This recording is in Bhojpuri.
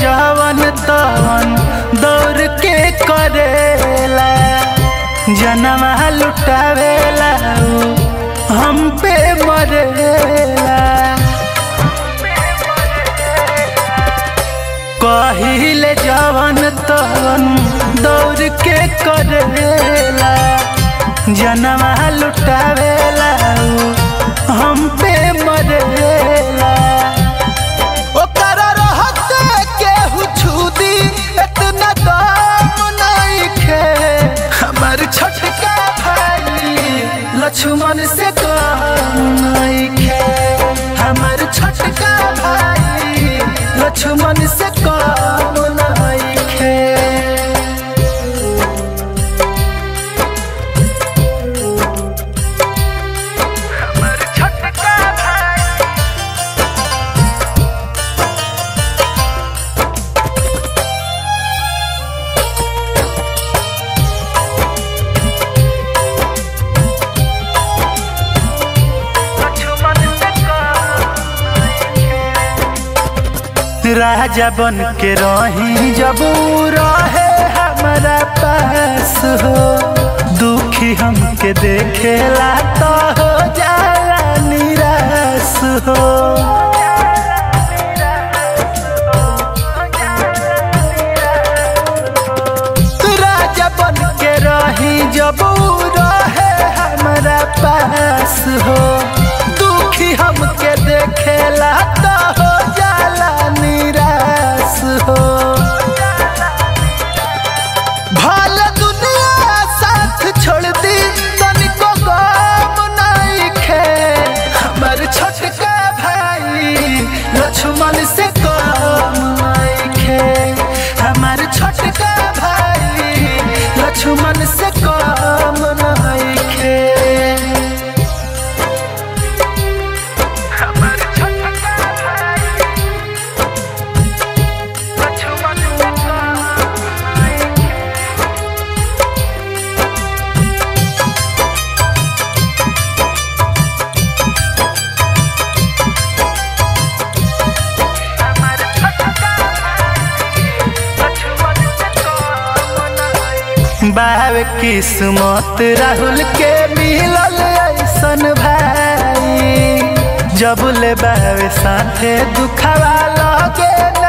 जवन तवन दौड़ के करेला जनवा लुटावेला उ हम पे मरेला कहिले जवन तवन दौड़ के करेला जनवा लुटावेला उ हम पे मरेला ओकरा रहते केहू छुदी इतना दाम नइखे हमर छोटका भाई लक्ष्मण से कम नइखे हमर छोटका भाई लक्ष्मण से कम नइखे हमर छोटका भाई राजा बन के रही जब उ रहे हमारा पास हो दुखी हमके देखेला तो हो जाला निराश हो राजा बन के रही जब उ रहे हमारा पास हो दुखी हमके देखेला तो हो जाला निराश हो भल दुनिया साथ छोड़ दी तनिको गम नइखे हमर छोटका भाई लक्ष्मण से कम नइखे हमर छोटका भाई लक्ष्मण से कम नइखे हमर छोटका भाई लक्ष्मण से कम नइखे बाब किस्मत राहुल के मिलल ऐसन भाई जब ले बाब साथे दुखवा लगे